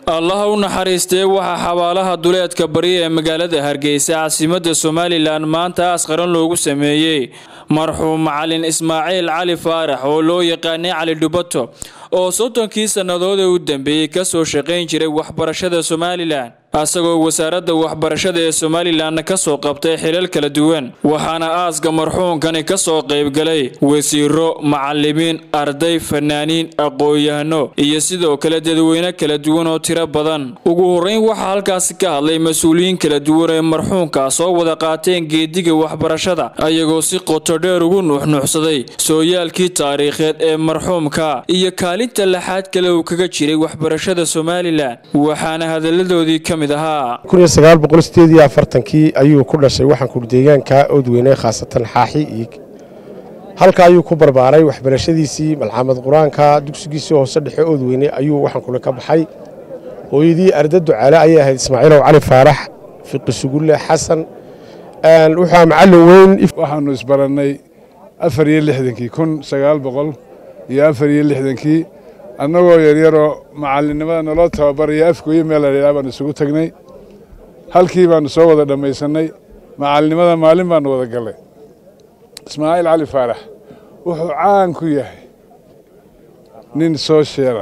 allaha u naxariistee waxaa xabaalaha duleedka bari ee magaalada hargeysa caasimadda somalilan maanta asqaran loogu sameeyey marxuum macalin ismaaciil cali faarax oo loo yaqaanay cali dhubato oo soddonkii sannadood ee u dambeeyey kasoo shaqayn jiray waxbarashada somalilan asagoo wasaaradda waxbarashada ee somalilanna kasoo qabtay xilal kala duwan waxaana aaska marxuumkani kasoo qaybgalay wasiiro macalimiin arday fanaaniin aqoon-yahano iyo sidoo kale dadweyne kala duwan oo tiro badan ugu horreyn waxaa halkaasi ka hadlay mas-uuliyiin kala duwan ee marxuumka soo wada qaateen geediga waxbarashada ayagoo si qoto dheer ugu nuuxnuuxsaday sooyaalkii taariikheed ee marxuumka iyo kaalinta laxaad kale uu kaga jiray waxbarashada somalilan waxaana hadaladoodii ka mid kii ayuu ku dhashay waxaanku deegaanka oodweyne khaasatan xaaxi iyo halka ayuu ku barbaaray waxbarashadiisii malcamad qur-aanka dugsigiisii hoose dhexe oodweyne ayuu waxaankule ka baxay hooyadii arda ducaale ayay ahayd ismaaciilow cali faarax fiqi sugulle xasan wuxuu macallin weyn waxaanu isbarannay afar iyo lixdankii kun sagaal boqol iyo afar iyo lixdankii annagoo yaryaroo macallinnimada naloo tababaraya afgooye meel ladhaa baanu isugu tagnay halkii baanu soo wada dhammaysannay macallinnimada maalin baanu wada gallay ismaaciil cali faarax wuxuu caan ku yahay nin soo sheela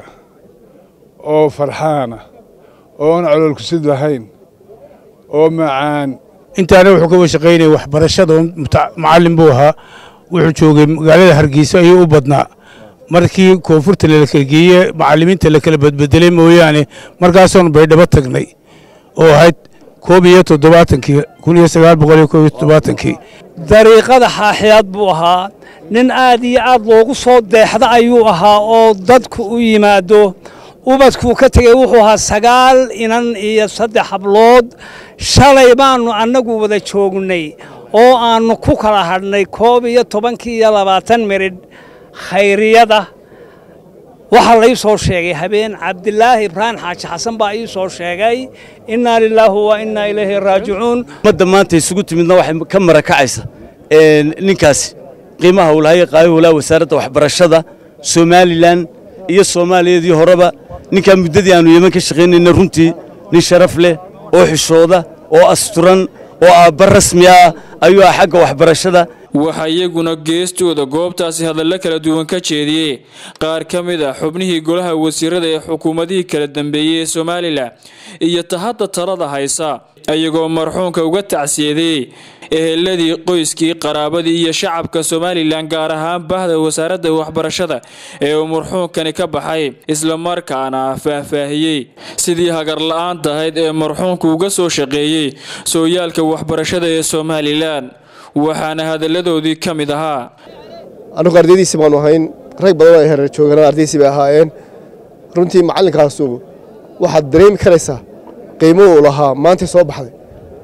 oo farxaana oon coloolkusid lahayn oo macaan intaana wuxuu ka washaqaynaya waxbarashada macallin buu ahaa wuxuu joogay magaalada hargeysa ayuu u badnaa markii koonfurta lakala geeye macallimiinta la kala badbedelay mooyaane markaasoonu baydhabo tagnay oo ahayd koob iyo toddobaatankii kun iyo sagaal boqol iyo koob iyo toddobaatankii dariiqada xaaxiyaad buu ahaa nin aad iyo aad loogu soo deexda ayuu ahaa oo dadku u yimaado ubadkuu ka tegey wuxuu ahaa sagaal inan iyo saddex hablood shalay baannu annagu wada joognay oo aannu ku kala hadhnay koob iyo tobankii iyo labaatan miridh khayriyada waxaa lai soo sheegay habeen cabdilaahi ibraahim xaaji xasan baa ii soo sheegay innaa lilaahi wa innaa ilayhi raajicuun ummadda maanta isugu timidna waxay ka marakacaysa ninkaasi qiimaha uu lahay qaayo walaa wasaaradda waxbarashada somalilan iyo soomaaliyadii horeba ninkaa muddadii aanu yeman ka shaqaynayna runtii nin sharaf leh oo xishooda oo asturan oo aabba rasmi ah ayuu ah xagga waxbarashada waxaa iyaguna geestooda goobtaasi hadallo kala duwan ka jeediyey qaar ka mid ah xubnihii golaha wasiirada ee xukuumadihii kala dambeeyey ee somalilan iyo tahadda talada haysa ayagoo marxuumka uga tacsiyeeyey eheladii qoyskii qaraabadii iyo shacabka somalilan gaar ahaan bahda wasaaradda waxbarashada ee uu marxuumkani ka baxay islamarkaana faahfaahiyey sidii hagarla-aan tahayd ee marxuumku uga soo shaqeeyey sooyaalka waxbarashada ee somalilan waxaana hadalladoodii ka mid ahaa annugu ardaydiisi baanu ahayn rag badan ay hereer joogaan ardaydiisi bay ahaayeen runtii macallinkaasu waxaad dareemi karaysaa qiimo uu lahaa maantay soo baxday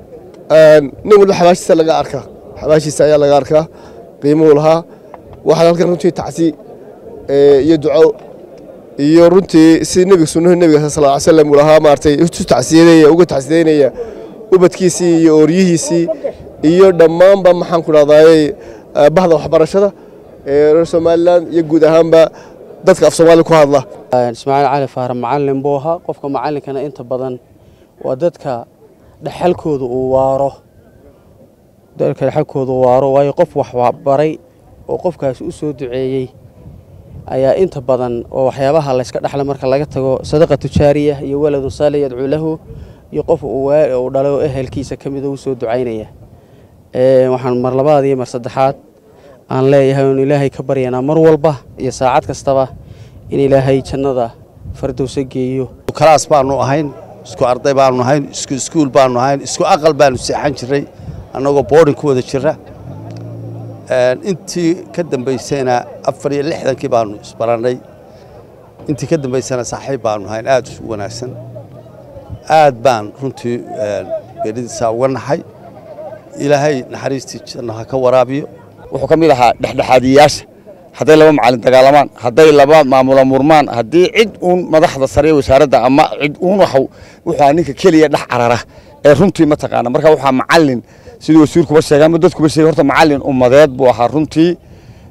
nin walba xabaashiisa laga arkaa xabaashiisa ayaa laga arkaa qiimo uu lahaa waxaad halkan runtii tacsi iyo duco iyo runtii si nebiga sunnahu nebiga sal ly slam uu lahaa maaragtay isu tacsiyadeeya uga tacsiyadeynaya ubadkiisii iyo ooryihiisii iyo dhammaanba maxaan ku dhahdaayey bahda waxbarashada ee reer somalilan iyo guud ahaanba dadka af soomaaliya ku hadla ismaaciil cali faara macallin buu ahaa qofka macallinkana inta badan waa dadka dhexalkooda uu waaro dadka dhexalkooda uu waaro waayo qof wax baray oo qofkaasi u soo duceeyey ayaa inta badan oo waxyaabaha layska dhexla marka laga tago sadaqa tujaariya iyo waladun saali yadcuu lahu iyo qof uu dhalay oo ehelkiisa ka mida u soo ducaynaya waxaan mar labaad iyo mar saddexaad aan leeyahay oon ilaahay ka baryanaa mar walba iyo saacad kastaba in ilaahay jannada fardowsa geeyo kalaas baanu ahayn isku arday baanu ahayn isku iskuul baanu ahayn isku aqal baanu seexan jiray annagoo boodhin ku wada jira intii ka dambaysayna afar iyo lixdankii baanu isbarannay intii ka dambaysana saaxiib baanu ahayn aad u wanaagsan aad baan runtii beeridiisaa uga naxay ilaahay naxariistii janno ha ka waraabiyo wuxuu ka mid ahaa dhexdhexaadiyayaasha hadday laba macallin dagaalamaan hadday laba maamula murmaan haddii cid uun madaxda sare wasaaradda ama cid uun wuxuu ninka keliya dhex carara ee runtii mataqaana marka waxaa macallin sidii wasiirkuba sheegay ama dadkuba sheegay horta macallin ummadeed buu ahaa runtii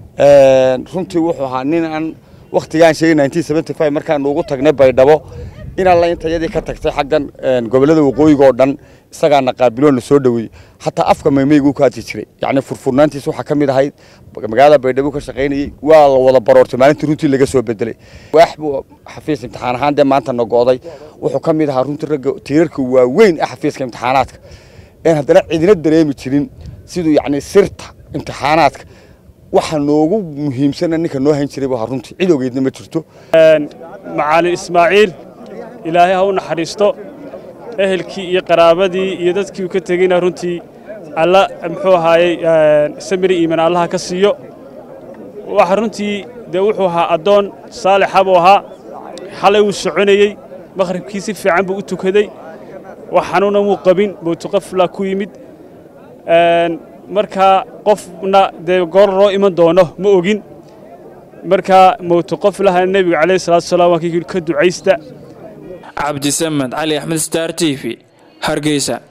runtii wuxuu ahaa nin aan wakhtigaan sheegay markaan ugu tagnay baydhabo in alla intayadii ka tagtay xaggan gobollada waqooyiga oo dhan isagaana qaabiloonna soo dhoweeyey xataa afka maymaygu ku hadli jiray yacni furfurnaantiis waxaa ka mid ahayd magaalada baydhabo ka shaqaynayey waa la wada baroortay maalintii runtii laga soo bedelay waax buu xafiis imtixaan ahaan dee maanta nogo'day wuxuu ka mid ahaa runtii ragga tiirarka waaweyn ee xafiiska imtixaanaadka een haddana cidina dareemi jirin siduu yacni sirta imtixaanaadka waxa noogu muhiimsana ninka noo hayn jiray buu ahaa runtii cid ogeydna ma jirto macalin ismaaciil ilaahay ha u naxariisto ehelkii iyo qaraabadii iyo dadkii uu ka tegeyna runtii alla muxuu ahaayey samiri iiman allaha ka siiyo waxa runtii dee wuxuu ahaa addoon saalixa buu ahaa xalay wuu soconayey maqhribkii si fiican buu u tukaday wax xanuuna muu qabin mowtuqafla ku yimid markaa qofna dee goor loo iman doono ma ogin markaa mowtuqaflaha nebiga calayhi salatu wasalaam waa kii ka ducaysta cabdisamed cali axmed star t v hargeysa